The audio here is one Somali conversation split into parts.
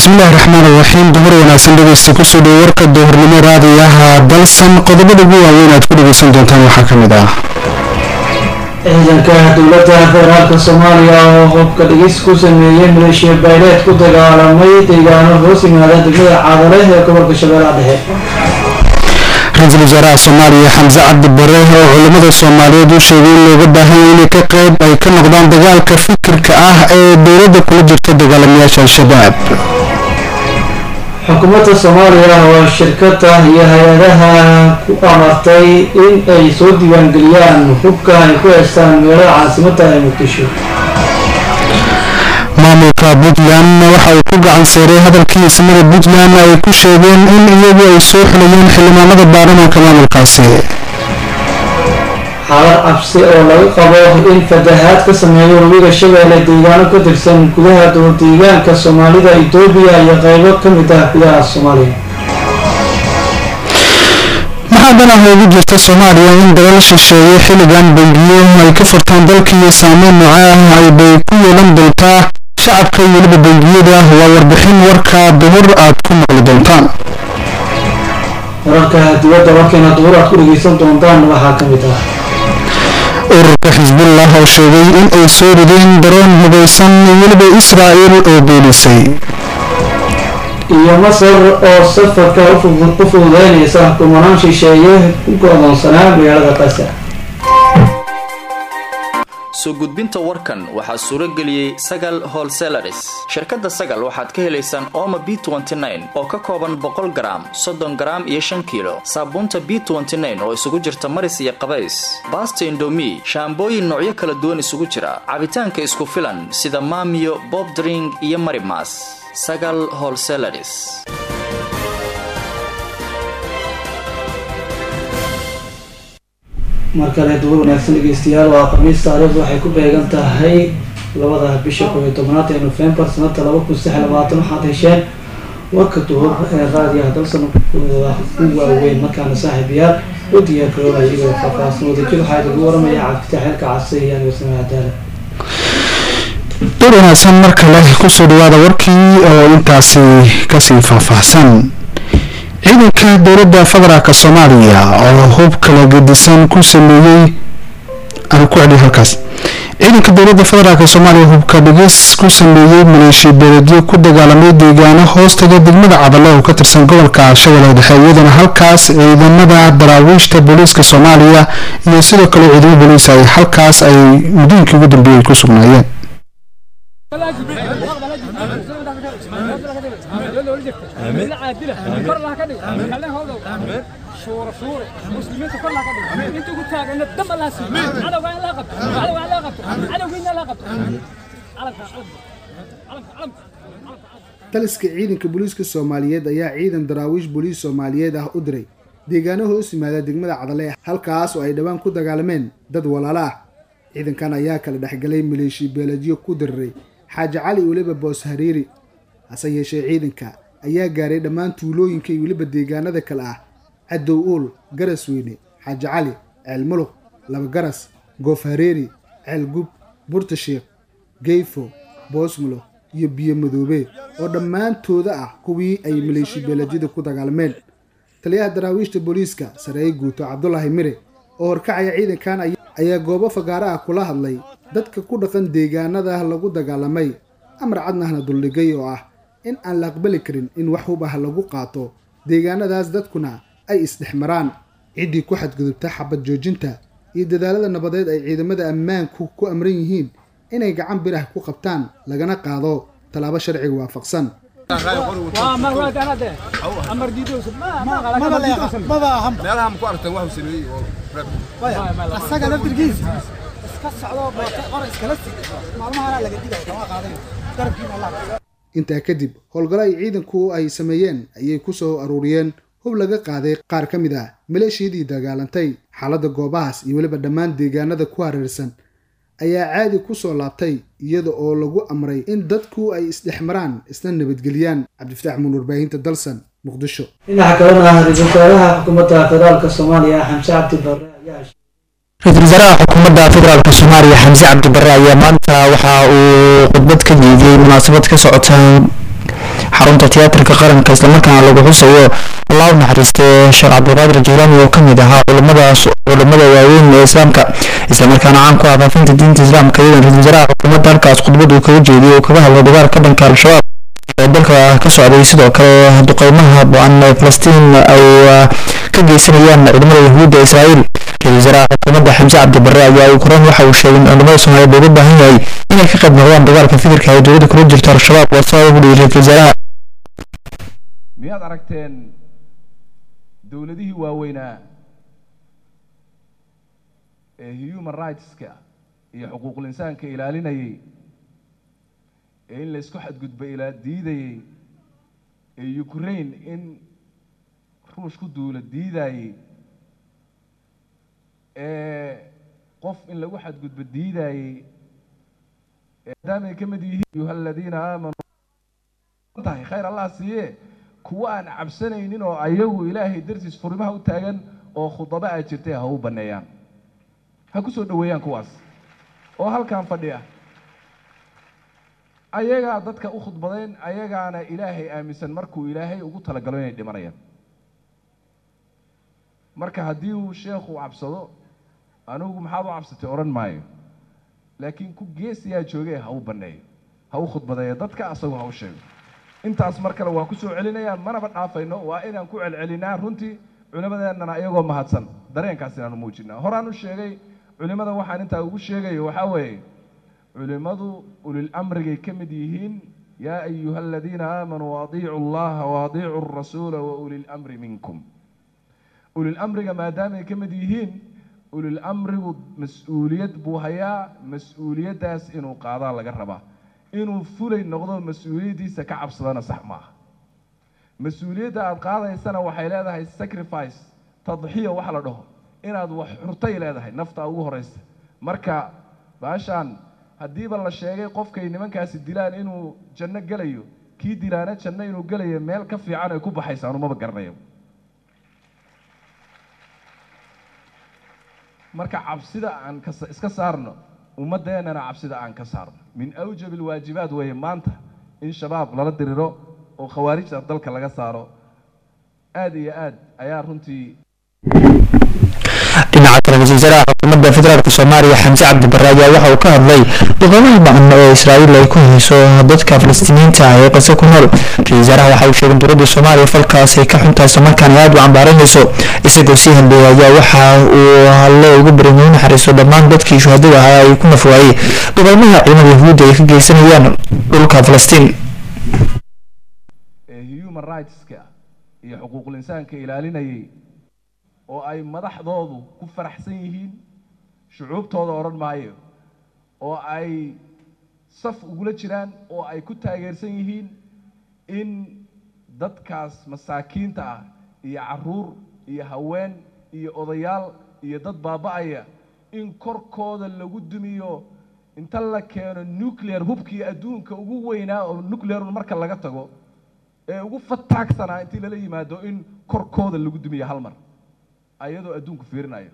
bismillahi raxmaan raxiim dumar wanaagsan dhegeysta kusoo dhow warka duhurnimo raadiyaha dalsan qodobada ugu waaweyn aad ku dhegeysan doontaan waxaa ka mid ah ciidanka dowladda federaalka soomaaliya oo hubka dhigis ku sameeyey maleeshiya bayleed ku dagaalamay deegaano hoos yimaada degmada caadale ee gobolka shabeellaha dhexe ra-iisul wasaaraha soomaaliya xamse cabdi bare oo culimmada soomaaliyeed u sheegay in looga baahanya inay ka qeyb ay ka noqdaan dagaalka fikirka ah ee dowladda kula jirta dagaalamayaasha al-shabaab xukuumadda soomaaliya oo shirkada iyo hay-adaha ku amartay in ay soo diiwaangeliyaan hubka ay ku heystaan magaalada caasimadda ee muqdisho maamulka puntland waxa uu ku gacan seeray hadalkii ismada puntland ay ku sheegeen in iyagu ay soo xulayeen xildhibaanada baarlamaanka maamulkaasi xaalad cabsi oo laga qabo in fatahaad ka sameeyo webiga shabeelle deegaano ka tirsan gudaha dowldeegaanka soomaalida etoobiya iyo qeybo ka mid ah gudaha soomaaliya maxaa danah ugu jirta soomaaliya in dalal shisheeye xilligan bangiyo ay ka furtaan dalkiiyo saameyn nooca ah ay bay ku yeelan doontaa shacabka iyo weliba bangiyada waa warbixin warka duhur aad ku maqli doontaan wararka dibadda warkeena duhur aad ku dhegeysan doontaan waxaa ka mid ah ururka xisbullah oo sheegay in ay soo rideen daroon hubeysan weliba israa'il oo beenisay iyo masar oo safarka u fududeynaysa kumanaan shisheeye ku go-doonsanaa magaalada qasa soo gudbinta warkan waxaa suuro geliyey sagal holselaris shirkadda sagal waxaad ka helaysaan ooma b oo ka kooban boqol garaam soddon garaam iyo shan kiilo saabuunta b oo isugu jirta maris iyo qabays baasta indomi shaambooyin noocyo kala duwan isugu jira cabitaanka isku filan sida maamiyo bob dring iyo marimas sagal holselaris mar kale duur wanaagsan dhegeystayaal waa khamiis taariikhdu waxay ku beegan tahay labada bisha koob iyo tobnaad ee nofembar sanada laba kun saddex labaatan waxaad hesheen warka duhur ee raadiyaha dalsan kooda u waaweyn markaana saaxiibayaal u diyaar garooba iyagoo faahfaahsan wadajir waxaa idagu waramaya cabdifitaax xilka cabsi iyo aniga samee cadaala duur wanaagsan mar kale kusoo dhawaada warkii oo intaasi kasii faahfaahsan ciidanka dowladda federaalk soomaaliya oo hub kala gedisan ku sameeyey aan ku celiyo halkaas ciidanka dowladda federaalk soomaaliya hubka dhigis ku sameeyey maleeshiya beeledyo ku dagaalamay deegaano hoostaga degmada cadalo oo ka tirsan gobolka shabeelle dhexe iyadana halkaas ciidamada daraawiishta booliiska soomaaliya iyo sidoo kale ciidamo booliis ay halkaas ay muddooyinkii ugu dambeeyey ku sugnaayeen taliska ciidanka booliiska soomaaliyeed ayaa ciidan daraawiish booliis soomaaliyeed ah u diray deegaano hoos yimaada degmada cadale halkaas oo ay dhowaan ku dagaalameen dad walaalo ah ciidankan ayaa kala dhexgalay maleeshiya beeladyo ku diriray xaaji cali weliba boos hariiri hase yeeshee ciidanka ayaa gaaray dhammaan tuulooyinka iyo weliba deegaanada kale ah cadow uul garas weyne xaaji cali ceel muluq laba garas goof hareeri ceel gub burta sheekh geyfo boosmulo iyo biyo madoobe oo dhammaantooda ah kuwii ay maleeshiya beeladyada ku dagaalameen taliyaha daraawiishta booliiska sareeye guuto cabdulaahi mire oo horkacaya ciidankan ayaa goobo fagaaro ah kula hadlay dadka ku dhaqan deegaanada lagu dagaalamay amar cadnahna duldhigay oo ah in aan la aqbali karin in wax hub ah lagu qaato deegaanadaas dadkuna ay isdhexmaraan ciddii ku xadgudubta xabad joojinta iyo dadaalada nabadeed ay ciidamada ammaanku ku amran yihiin inay gacan birah ku qabtaan lagana qaado tallaabo sharciga waafaqsan intaa kadib howlgallo ay ciidanku ay sameeyeen ayay ku soo aruuriyeen hub laga qaaday qaar ka mid ah maleeshiyadii dagaalantay xaaladda goobahaas iyo weliba dhammaan deegaanada ku hareersan ayaa caadi ku soo laabtay iyada oo lagu amray in dadku ay isdhexmaraan isna nabadgeliyaan cabdifitaax muun warbaahinta dalsan muqdisho dhinaca kalena ra-iisul wasaaraha xukuumadda federaalka soomaaliya xamse cabdi barre ayaa ra-iisul wasaaraha xukuumadda federaalk soomaaliya xamse cabdi barre ayaa maanta waxa uu khudbad ka diiday munaasabad ka socota xarunta tiyaatarka qaranka islamarkaana lagu xusayo allah u naxariistay sheekh cabdiqaadir jiilaani oo kamid ahaa culimadaas culimada waaweyn ee islaamka islamarkaana caan ku ah faafinta diinta islaamka iyadoo ra-iisul wasaaraha xukuumadda halkaas khudbad uu kaga jeediyay oo kaga hadlay dagaalka dhanka al-shabaab ee dalka ka socday sidoo kale duqeymaha bo-an ee falastiin ay ka geysanayaan ciidamada yahuudda israa'iil ra-isul wasaaraha xukuumadda xamse cabdi barre ayaa ugu koran waxa uu sheegay in culimada soomaaliyeed looga baahan yahay inay ka qayb noqdaan dagaalka fikirka ay dowladda kula jirto al-shabaab waa sabab ugu dhihi ra-isul wasaaraha miyaad aragteen dowladihii waaweynaa ee human rightska iyo xuquuqul insaanka ilaalinayay ee in laysku xadgudba ilaa diidayey ee ukraine in ruush ku duula diidayey ee qof in lagu xadgudbo diidayey maadaamay ka mid yihiin ayuha aladiina aamanuu tahay khayr allah siiye kuwa aan cabsanaynin oo ayagu ilaahay dartiis furimaha u taagan oo khudaba a jirtay ha u banneeyaan ha ku soo dhoweeyaan kuwaas oo halkan fadhiya ayagaa dadka u khudbadeen ayagaana ilaahay aaminsan markuu ilaahay ugu talagalo inay dhimanayaan marka haddii uu sheekhu cabsado anigu maxaad u cabsatay odhan maayo laakiin ku geesiyaa joogee ha u banneeyo ha u khudbadeeyo dadka asagoo ha u sheego intaas mar kale waan ku soo celinayaa manaba dhaafayno waa inaan ku celcelinaa runtii culimadeennana ayagoo mahadsan dareenkaas inaanu muujinaa horaan u sheegay culimada waxaan intaa ugu sheegayo waxaa weeye culimadu ulil amrigay ka mid yihiin yaa ayuha aladiina aamanuu adiicu allaha waadiicu arasuula wa ulil amri minkum ulil amriga maadaamay ka mid yihiin ulil amrigu mas-uuliyad buu hayaa mas-uuliyaddaas inuu qaadaa laga rabaa inuu fulay noqdo mas-uuliyaddiisa ka cabsadana sax maaha mas-uuliyadda aada qaadaysana waxay leedahay sacrifice tadxiya wax la dhaho inaad wax xurtay leedahay naftaa ugu horeysa marka baashaan haddiiba la sheegay qofkay nimankaasi dilaan inuu janno gelayo kii dilaana janno inuu gelayo meel ka fiican ay ku baxaysaan umaba garanayo marka cabsida aan kas iska saarno ummadeennana cabsida aan ka saarno min awjab alwaajibaat weeye maanta in shabaab lala diriro oo khawaarijta dalka laga saaro aada iyo aad ayaa runtii dhinaca kale ra-isul wasaaraha xukuumadda federaalk soomaaliya xamse cabdi barre ayaa waxa uu ka hadlay duqeymaha ba-an ee israa'iil ay ku hayso dadka falastiiniyiinta ah ee qase ku nool ra-isul wasaaraha waxa uu sheegay in dowladda soomaaliya falkaas ay ka xuntahay islamarkaana aada u cambaaranayso isagoo sii hadleeya ayaa waxa uu halle ugu barin u naxariiso dhammaan dadkii shuhadada ahaa ay ku nafwaayey duqeymaha ciidamada yahuudda ay ka geysanayaan dhulka falastiin ee human rightska iyo xuquuqul insaanka ilaalinayay oo ay madaxdoodu ku faraxsan yihiin shucuubtooda odhan maayo oo ay saf ugula jiraan oo ay ku taageersan yihiin in dadkaas masaakiinta ah iyo caruur iyo haween iyo odayaal iyo dad baaba-aya in korkooda lagu dumiyo inta la keeno nuclear hubkii adduunka ugu weynaa oo nuclear marka laga tago ee ugu fataagsanaa intii lala yimaado in korkooda lagu dumiyo hal mar ayadoo adduunku fiirinayo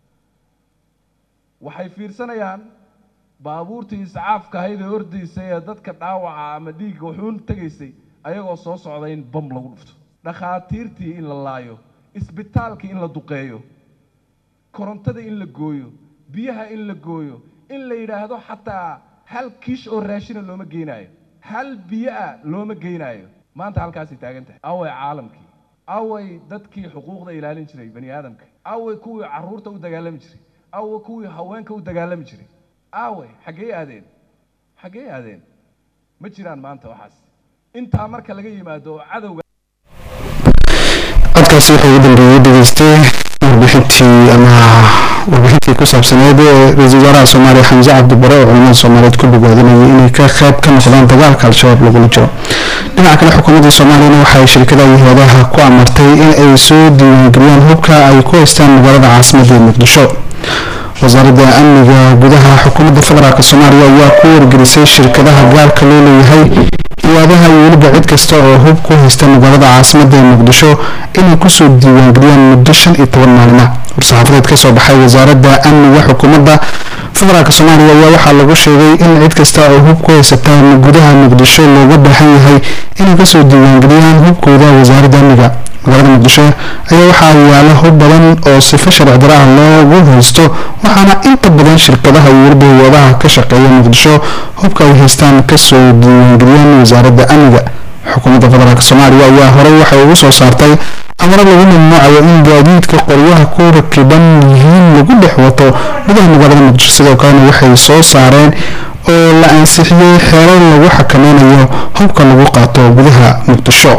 waxay fiirsanayaan baabuurtii iscaafka ahayd ee ordaysay ee dadka dhaawaca ama dhiigga wuxuun tegaysay ayagoo soo socda in bam lagu dhufto dhakhaatiirtii in la laayo isbitaalkii in la duqeeyo korontada in la gooyo biyaha in la gooyo in la yidhaahdo xataa hal kiish oo raashina looma geynaayo hal biyo ah looma geynaayo maanta halkaasay taagan tahay away caalamkii away dadkii xuquuqda ilaalin jiray bani aadamka away kuwii caruurta u dagaalami jiray away kuwii haweenka u dagaalami jiray away xaggee aadeen xaggee aadeen ma jiraan maanta waxaas intaa marka laga yimaado oo cadowga codkaasi wuxuu ugu dambeeyey dhegeystay warbixintii ama warbixintii ku saabsaneed ee ra-iisul wasaaraha soomaaliya xamse cabdi bare oo culimada soomaaliyeed ku bogaadinayay inay ka qayb ka noqdaan dagaalka al-shabaab lagula jiro dhinaca kale xukuumadda soomaaliyana waxay shirkadaha iyo hay-adaha ku amartay in ay soo diiwaangeliyaan hubka ay ku haystaan magaalada caasimadda ee muqdisho wasaaradda amniga gudaha xukuumadda federaalk soomaaliya ayaa ku wargelisay shirkadaha gaalka loo leeyahay hay-adaha iyo weliba cid kasta oo hub ku haysta magaalada caasimadda ee muqdisho inay kusoo diiwaangeliyaan muddo shan iyo toban maalina war-saxaafadeed kasoo baxay wasaaradda amniga xukuumadda federaalk soomaaliya ayaa waxaa lagu sheegay in cid kasta oo hub ku haysataan gudaha muqdisho looga baahan yahay inay kasoo diiwaangeliyaan hubkooda wasaaradda amniga magaalada muqdisho ayaa waxaa yaala hub badan oo sifo sharci dara ah loogu haysto waxaana inta badan shirkadaha iyo weliba hay-adaha ka shaqeeya muqdisho hubka ay haystaan kasoo diiwaangeliyaan wasaaradda amniga xukuumadda federaalk soomaaliya ayaa horey waxay ugu soo saartay amaro lagu mamnuucayo in gaadiidka qoryaha ku rakiban yihiin lagu dhex wato gudaha magaalada muqdisho sidoo kalena waxay soo saareen oo la ansixiyey xeerar lagu xakameynayo hubka lagu qaato gudaha muqdisho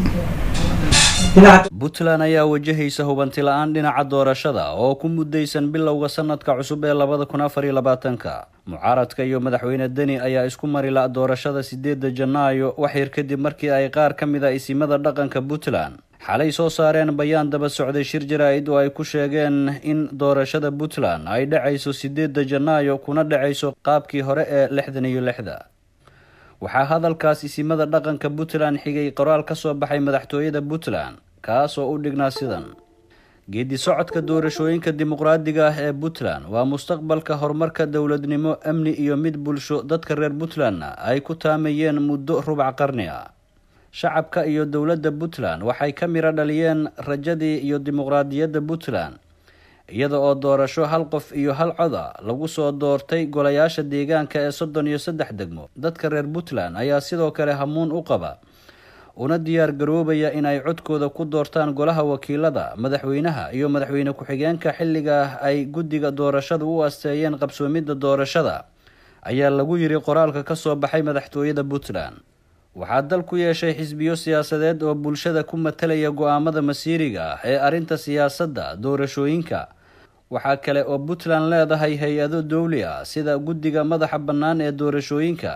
puntland ayaa wajahaysa hubanti la-aan dhinaca doorashada oo ku mudaysan bilowga sanadka cusub ee labada kun afar iyo labaatanka mucaaradka iyo madaxweyne deni ayaa isku mari la doorashada sideeda janaayo waxyar kadib markii ay qaar ka mid a isimada dhaqanka puntland xalay soo saareen bayaan daba socday shir jaraa-id oo ay ku sheegeen in doorashada puntland ay dhacayso sideeda janaayo kuna dhacayso qaabkii hore ee lixdan iyo lixda waxaa hadalkaas isimada dhaqanka puntland xigay qoraal ka soo baxay madaxtooyada puntland kaas oo u dhignaa sidan geedi socodka doorashooyinka dimuqraadiga ah ee puntland waa mustaqbalka horumarka dowladnimo amni iyo mid bulsho dadka reer puntlandna ay ku taamayeen muddo rubac qarni ah shacabka iyo dowladda puntland waxay ka miro dhaliyeen rajadii iyo dimuqraadiyadda puntland iyada oo doorasho hal qof iyo hal coda lagu soo doortay golayaasha deegaanka ee soddon iyo saddex degmo dadka reer puntland ayaa sidoo kale hamuun u qaba una diyaar garoobaya inay codkooda ku doortaan golaha wakiilada madaxweynaha iyo madaxweyne ku-xigeenka xilliga ay guddiga doorashada u asteeyeen qabsoomidda doorashada ayaa lagu yiri qoraalka kasoo baxay madaxtooyada puntland waxaa dal ku yeeshay xisbiyo siyaasadeed oo bulshada ku matalaya go-aamada masiiriga ah ee arrinta siyaasadda doorashooyinka waxaa kale oo puntland leedahay hay-ado dowli ah sida guddiga madaxa bannaan ee doorashooyinka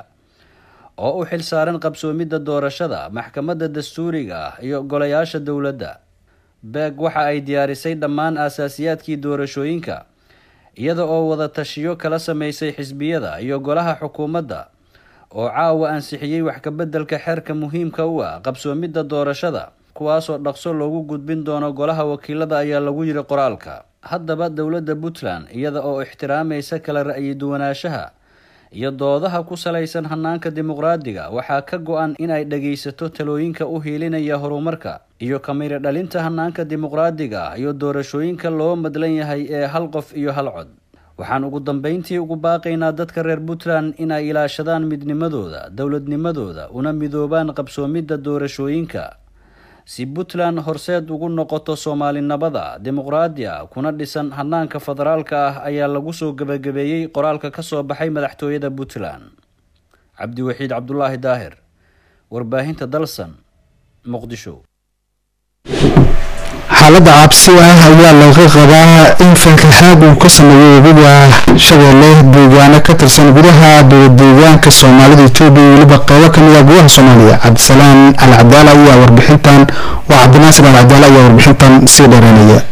oo u xil saaran qabsoomidda doorashada maxkamadda dastuuriga ah iyo golayaasha dowladda beeg waxa ay diyaarisay dhammaan aasaasiyaadkii doorashooyinka iyada oo wada tashiyo kala sameysay xisbiyada iyo golaha xukuumadda oo caawa ansixiyey wax kabeddelka xeerka muhiimka u ah qabsoomidda doorashada kuwaasoo dhaqso loogu gudbin doono golaha wakiilada ayaa lagu yiri qoraalka haddaba dowladda puntland iyada oo ixtiraamaysa kala ra'yi duwanaanshaha iyo doodaha ku salaysan hanaanka dimuqraadiga waxaa ka go-an inay dhagaysato talooyinka u hiilinaya horumarka iyo kamiro dhalinta hanaanka dimuqraadiga iyo doorashooyinka loo madlan yahay ee hal qof iyo hal cod waxaan ugu dambeyntii ugu baaqaynaa dadka reer puntland inay ilaashadaan midnimadooda dowladnimadooda una midoobaan qabsoomidda doorashooyinka si puntland horseed ugu noqoto soomaalinimada dimuqraadi a kuna dhisan hanaanka federaalka ah ayaa lagu soo gebagabeeyey qoraalka kasoo baxay madaxtooyada puntland cabdiwaxiid cabdulaahi daahir warbaahinta dalsan muqdisho xaaladda cabsi ah ayaa laga qabaa in fankaxaad uu ka sameeyo webiga shabeelle deegaano ka tirsan gudaha dowladdeegaanka soomaalida etoobiya iyo weliba qeybo kamid ah gudaha soomaaliya cabdisalaan alcadaala ayaa warbixintan waa cabdinaasir alcadaala ayaa warbixintan sii dheereynaya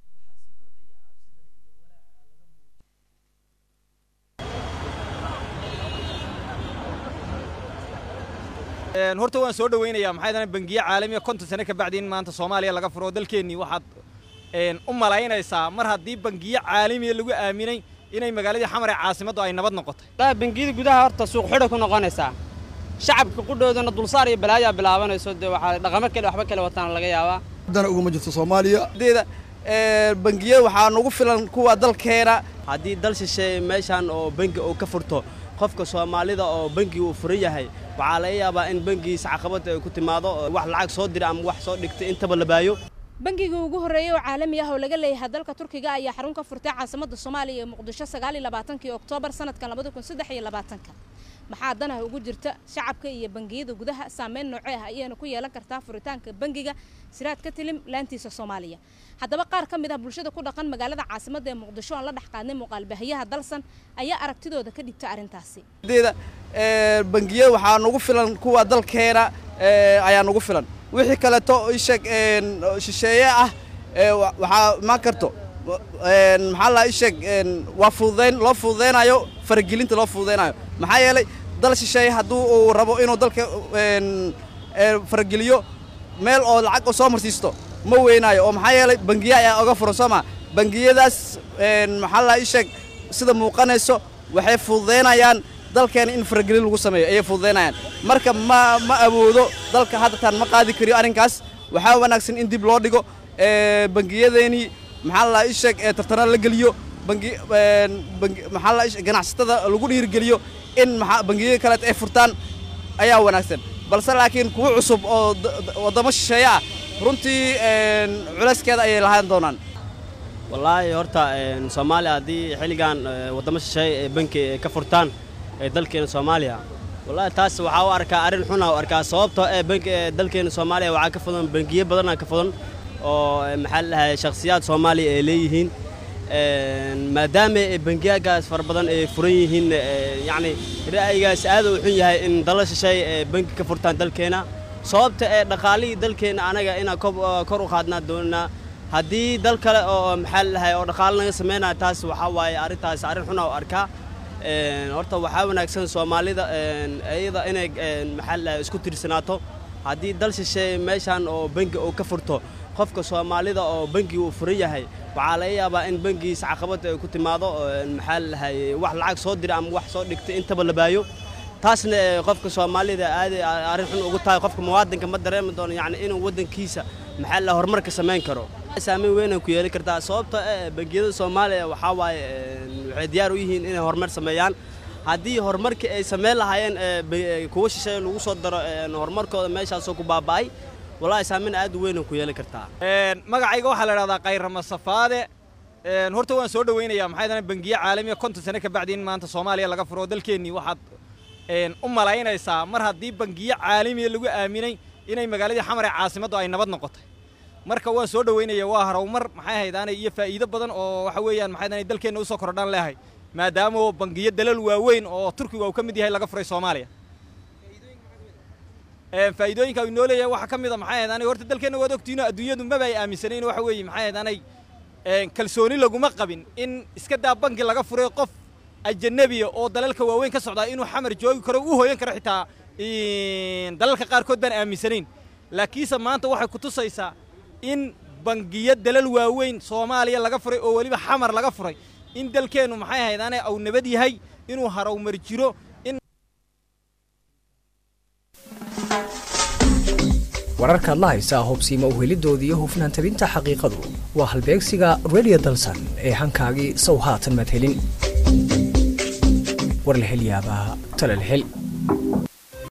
horta waan soo dhaweynayaa maxay dana bangiye caalamiya konton sano ka bacdi in maanta soomaaliya laga furo dalkeennii waxaad u malaynaysaa mar haddii bangiye caalamiya lagu aaminay inay magaaladii xamar ee caasimaddu ay nabad noqotay bangiyada gudaha horta suuq xidha ku noqonaysaa shacabka qudhoodana dulsaar iyo balaayaa bilaabanayso dee waxaa dhaqamo kale waxba kale wataan laga yaabaa dana uguma jirto soomaaliya deeda bangiye waxaa nagu filan kuwa dalkeena haddii dal shisheeye meeshaan oo bangi uu ka furto qofka soomaalida oo bangi uu furan yahay waxaa laga yaabaa in bangigiisa caqabad ay ku timaado wax lacag soo dira ama wax soo dhigtay intaba la baayo bangiga ugu horreeyay oo caalami ah oo laga leeyahay dalka turkiga ayaa xarun ka furtay caasimadda soomaaliya ee muqdisho sagaal iyo labaatankii oktoobar sanadkan labada kun saddex iyo labaatanka maxaa danaha ugu jirta shacabka iyo bangiyada gudaha saameyn noocee ah ayayna ku yeelan kartaa furitaanka bangiga siraad ka tilim laantiisa soomaaliya haddaba qaar ka mid ah bulshada ku dhaqan magaalada caasimadda ee muqdisho aan la dhex qaadnay muuqaalbahayaha dalsan ayaa aragtidooda ka dhigta arrintaasi deeda bangiye waxaa nagu filan kuwa dalkeena ayaa nagu filan wixii kaleeto isheeg shisheeye ah waxaa imaan karto maxaa la isheeg waa fududayn loo fududaynayo faragelinta loo fududaynayo maxaa yeelay dal shisheeye hadduu uu rabo inuu dalka farageliyo meel oo lacag u soo marsiisto ma weynaayo oo maxaa yeelay bangiye ayaa oga furan soo maa bangiyadaas maxaa la isheeg sida muuqanayso waxay fududaynayaan dalkeena in faragelin lagu sameeyo ayay fududaynayaan marka ma ma awoodo dalka haddatan ma qaadi kariyo arrinkaas waxaa wanaagsan in dib loo dhigo bangiyadeenii maxaa la ii sheeg ee tartana la geliyo bangi bangi maxaa la ganacsatada lagu dhiirigeliyo in maxaa bangiyada kaleet ay furtaan ayaa wanaagsan balse laakiin kuwa cusub oo waddamo shisheeye ah runtii culayskeeda ayay lahaan doonaan wallaahi horta soomaaliya haddii xilligan waddamo shisheeye ee banki ka furtaan ee dalkeena soomaaliya wallaahi taas waxaa u arkaa arrin xuna u arkaa sababtoo ee banki ee dalkeena soomaaliya waxaa ka fudan bangiyo badana ka fudan oo maxaa la dhahay shakhsiyaad soomaaliya ay leeyihiin maadaama bangiyagaas fara badan ay furan yihiin yacni ra'yigaas aad u xun yahay in dala shisheeye ee banki ka furtaan dalkeena sababta ee dhaqaalihii dalkeena anaga inaan kor u qaadnaa doonaa haddii dal kale oo maxaa la dhahay oo dhaqaale naga samaynaya taas waxaa waaye arrintaas arrin xuna u arkaa horta waxaa wanaagsan soomaalida iyada inay maxaa la dhahay isku tirsanaato haddii dal shisheeye meeshan oo bangi uu ka furto qofka soomaalida oo bangi uu furan yahay waxaa laga yaabaa in bangigiisa caqabad ay ku timaado maxaa la dhahay wax lacag soo dira ama wax soo dhigtay intaba la baayo taasna qofka soomaalida aad arrin xun ugu tahay qofka muwaadinka ma dareemi doono yacni inuu waddankiisa maxaa la horumarka samayn karo saameyn weyn ay ku yeeli kartaa sababta bangiyada soomaaliya waxaa waaye waxay diyaar u yihiin inay horumar sameeyaan haddii horumarkii ay samayn lahaayeen kuwa shisheeye lagu soo daro horumarkooda meeshaasoo ku baaba'ay wallaahi saameyn aad u weyn ay ku yeeli kartaa magacayga waxaa la idhahdaa kayrama safaade horta waan soo dhawaynayaa maxay dana bangiye caalamiya konton sano ka bacdi in maanta soomaaliya laga furo dalkeennii waxaad u malaynaysaa mar haddii bangiye caalamiya lagu aaminay inay magaaladii xamar ee caasimaddu ay nabad noqotay marka waan soo dhawaynaya waa harowmar maxay haydaanay iyo faa'iido badan oo waxa weeyaan maxay daanay dalkeenna usoo kordhaan leehay maadaama bangiyo dalal waaweyn oo turkiga uu ka mid yahay laga furay soomaaliya faa'iidooyinka uu inoo leeyahay waxaa ka mid a maxay haydaanay horta dalkeenna waad ogtiino adduunyadu maba ay aaminsanayn waxa weeye maxay haydaanay kalsooni laguma qabin in iska daa bangi laga furay qof ajanabiya oo dalalka waaweyn ka socdaa inuu xamar joogi karo u hooyan karo xitaa dalalka qaarkood baan aaminsanayn laakiinse maanta waxay ku tusaysaa in bangiyo dalal waaweyn soomaaliya laga furay oo weliba xamar laga furay in dalkeennu maxay haydaane uu nabad yahay inuu harowmar jiro in wararkaad la haysaa hobsiima uhelidooda iyo hufnaan tabinta xaqiiqadu waa halbeegsiga redio dalsan ee hankaagii sow haatan madhelin war la hel yaabaa talal hel